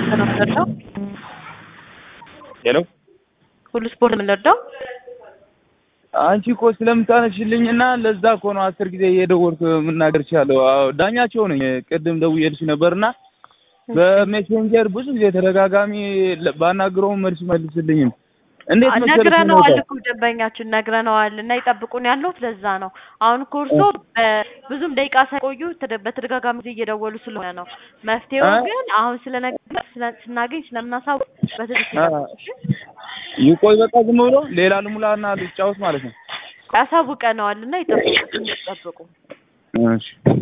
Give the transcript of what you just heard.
ነው የምንረዳው? ሄሎ ሁሉ ስፖርት የምንረዳው? አንቺ እኮ ስለምታነሽልኝ እና ለዛ እኮ ነው አስር ጊዜ እየደወልኩ የምናገር ቻለሁ። አዎ ዳኛቸው ነኝ። ቅድም ደውዬልሽ ነበርና በሜሴንጀር ብዙ ጊዜ ተደጋጋሚ ባናግረውም መልስ መልስልኝም። እንዴት መሰለሽ ነግረነዋል ሁኔታው? እኮ ደንበኛችን ነግረነዋል እና ይጠብቁን ያለሁት ለዛ ነው። አሁን እኮ እርሶ ብዙም ደቂቃ ሳይቆዩ ተደ- በተደጋጋሚ ጊዜ እየደወሉ ስለሆነ ነው። መፍትሄው አ? ግን አሁን ስለነገ ስለ- ስናገኝ ስለምናሳውቅ በትክክል አ፣ ይቆይ በቃ ዝም ብሎ ሌላ ልሙላና ልጫወት ማለት ነው። ያሳውቀነዋል እና ይጠብቁ ትንሽ ይጠብቁ። እሺ